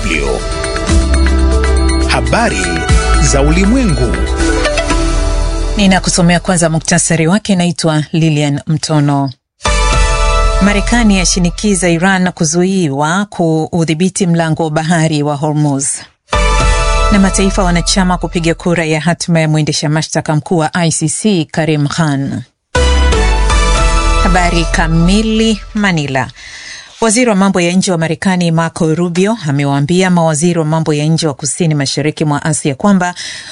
DW. Habari za ulimwengu. Ninakusomea kwanza muktasari wake. Naitwa Lilian Mtono. Marekani yashinikiza Iran kuzuiwa kuudhibiti mlango wa bahari wa Hormuz, na mataifa wanachama kupiga kura ya hatima ya mwendesha mashtaka mkuu wa ICC Karim Khan. Habari kamili. Manila. Waziri wa mambo ya nje wa Marekani Marco Rubio amewaambia mawaziri wa mambo ya nje wa kusini mashariki mwa Asia kwamba